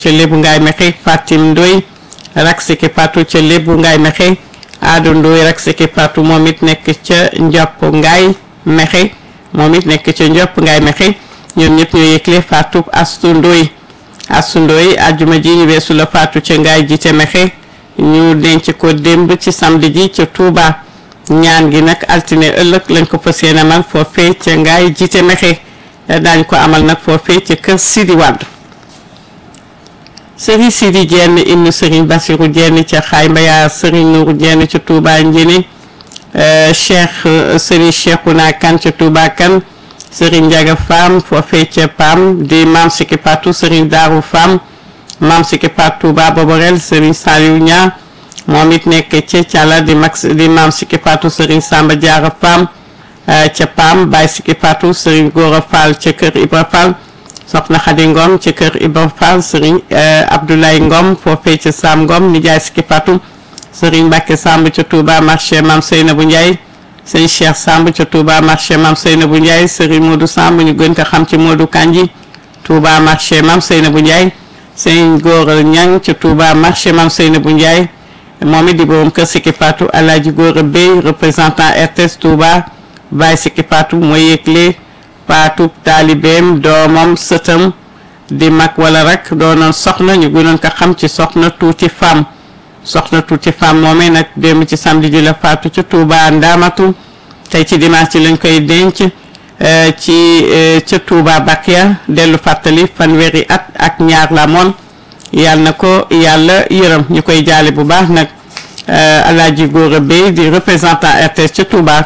ca lébu ngaay mexe Fatim Ndoy rak siki patu ca lébu ngaay mexe Aadu Ndoy rak siki patu moom it nekk ca Njopp ngaay mexe moom it nekk ca Njopp ngaay mexe ñoom ñëpp ñoo yëgle Fatou Astu Ndoy Astu Ndoy ajjuma ji ñu weesu la faatu ca ngaay ji ca mexe ñu denc ko démb ci samedi ji ca Touba ñaan gi nag altine ëllëg lañ ko fas yéene amal foofee ca ngaay ji ca mexe daañ ko amal nag foofee ca kër Sidi Wade sëriñ Sidi Jenn ibnu sëriñ Basiru Jenn ca xaay mbaya sëriñ Nuuru Jenn ca Touba Njëne cheikh sëriñ Cheikhouna Kan ca Touba Kan sëriñ Njaga Faam foofee ca Pam di maam Siki Patu sëriñ Daaru Faam maam Siki Patu Touba Boborel sëriñ Saliou Ña moom it nekk ca Cala di max di maam Siki Patu sëriñ Samba Jaara Faam ca Pam Baay Siki Patu sëriñ Góora Fall ca kër Ibra Fall soxna Xadi Ngom ci kër Ibra Fall sëriñ Abdoulaye Ngom foofee ca Sam Ngom nijaay Siki Patu sëriñ Mbàkke Samb ca Touba marché Mam Seynabou Ndiaye sëriñ Cheikh Samb ca Touba marché Mam Seynabou Ndiaye sëriñ Modou Samb ñu gën ko xam ci Modou Kanji Touba marché Mam Seynabou Ndiaye sëriñ Góora Ñang ca Touba marché Mam Seynabou Ndiaye moom it di borom kër Siki Patu Alaaji Góora Bey représentant RTS Touba Baay Siki Patu mooy yëgle paatu taalibeem doomam sëtam di mag wala rek doonoon soxna ñu gënoon ko xam ci soxna tuuti femme soxna tuuti femme moomee nag démb ci samedi ji la faatu ci Touba Ndaamatu tey ci dimanche ci lañ koy denc ci ca Touba Bakia dellu fàttali fanweeri at ak ñaar la moon yàlla na ko yàlla yërëm ñu koy jaale bu baax nag Alaaji Góora Bey di représentant RTS ca Touba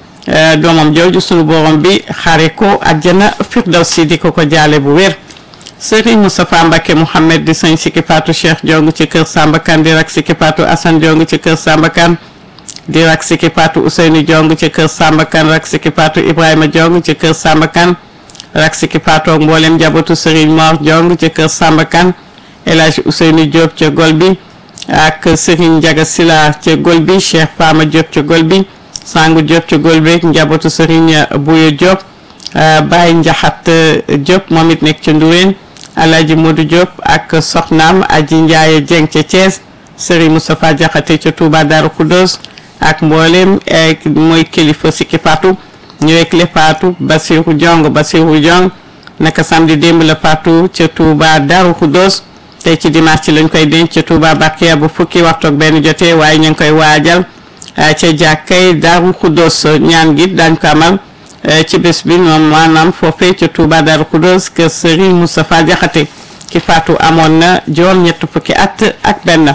doomam jooju sunu borom bi xare ko àjjana firdawsi di ko ko jaale bu wér Serigne Moustapha Mbacke Mouhamed di sëñ Siki Patu Cheikh Jong ci kër Samba Kane di rak Siki Patu Assane Jong ci kër Samba Kane di rak Siki Patu Ousseynou Jong ci kër Samba Kane rak Siki Patu Ibrahima Jong ci kër Samba Kane rak Siki Patu ak mboolem njabootu Serigne Mor Jong ci kër Samba Kane El Hadj Ousseynou Diop ca gol bi ak Serigne Ndiaga Sila ca gol bi Cheikh Fama Diop ca gol bi sangu Diop ca Golbeek njabootu Serigne Bouye Diop Baye Njaxat Diop moom it nekk ca Ndourène Alaaji Modou Diop ak soxnaam Aji Ndiaye Dieng ca Thiès Serigne Moustapha Diakhaté ca Touba Darou Khoudoss ak mboolem mooy kilifa Siki Patu ñëwek le Patu Basirou Diong Basirou Diong naka samedi démb la Patu ca Touba Darou Khoudoss tey ci dimanche ci lañ koy denc ca Touba Bakia bu fukki waxtu ak benn jotee waaye ñu ngi koy waajal ca jàkkay Daaru Xuddoos ñaan gi daañ ko amal ci bés bi moom maanaam foofee ca Touba Daaru Xuddoos kër Serigne Moustapha Jaxate ki faatu amoon na juróom ñett fukki at ak benn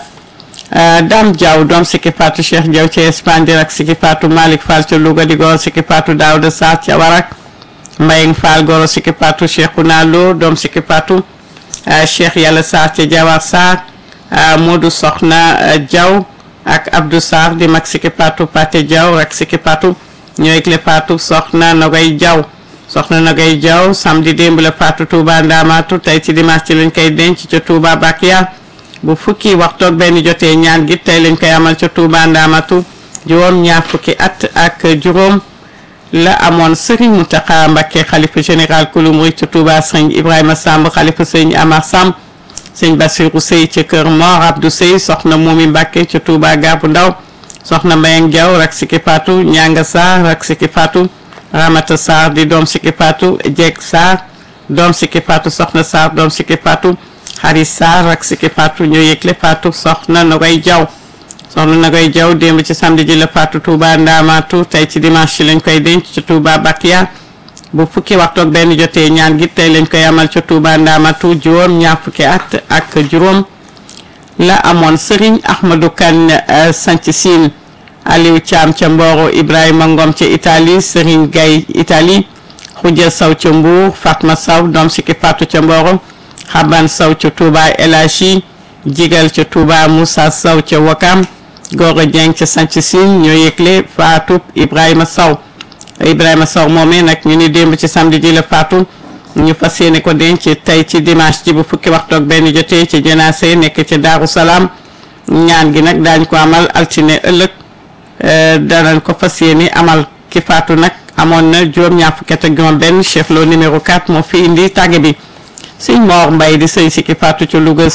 Dame Diaw doom Siki Faatu Cheikh Diaw ca Espagne di rak Siki Faatu Malick Fall ca Louga di goro Siki Faatu Daouda Sarr ca Warak Mbayeng Fall goro Siki Faatu Cheikhouna Lo doom Siki Faatu Cheikh Yàlla Sarr ca Jawar Sarr Modou Soxna Diaw ak Abdou Sarr di mag Siki Patu Pate Diaw ak Siki Patu ñooy le Patu soxna Nogay Diaw soxna Nogay Diaw samedi démb la Patu Touba Ndamatu tey ci dimanche ci lañ koy denc ca Touba Bakia bu fukki waxtu ak benn jotee ñaan gi tey lañ koy amal ca Touba Ndamatu juróom ñaar fukki at ak juróom la amoon Serigne Mountakha Mbacké xalifa général kulu murid ca Touba sëñ Ibrahima Samb xalifa sëñ Amar Samb sëñ Bassirou Sey ca kër Mor Abdou Sey soxna Momi Mbacke ca Touba Gaabu Ndaw soxna Mbayang Diaw rak Siki Patu Ñanga Sarr rak Siki Patu Ramata Sarr di doom Siki Patu Jeeg Sarr doom Siki Patu soxna Sarr doom Siki Patu Xarit Sarr rak Siki Patu ñoo yëgle Patu soxna Nogoy Diaw soxna Nogoy Diaw démb ci samedi ji la Patu Touba Ndamatu tey ci dimanche ci lañ koy denc ca Touba Bakia bu fukki waxtu ak benn jotee ñaan gi tey lañ koy amal ca Touba Ndamatu juróom ñaar fukki at ak juróom la amoon Serigne Ahmadou Kane sanc siin Aliou Thiam ca Mboro Ibrahima Ngom ca Italie Serigne Gaye Italie Khoudia Sow ca Mbour Fatma Sow doom Siki Patu ca Mboro Xaban Sow ca Touba Elachi Jigal ca Touba Moussa Sow ca Wakam Gora Dieng ca sanc siin ñoo yëgle Fatou Ibrahima Sow Ibrahima Sow moomee nag ñu ni démb ci samedi ji la faatu ñu fas yéene ko denc tey ci dimanche ji bu fukki waxtu ak benn jotee ci jenaase nekk ci Daaru Salaam ñaan gi nag daañ ko amal altine ëllëg danañ ko fas yéene amal ki faatu nag amoon na juróom-ñaar fukki at ak juróom benn chef lo numéro 4 moo fi indi tàgge bi sëñ Mor Mbay di sëñ Sikki Fatou ca Louga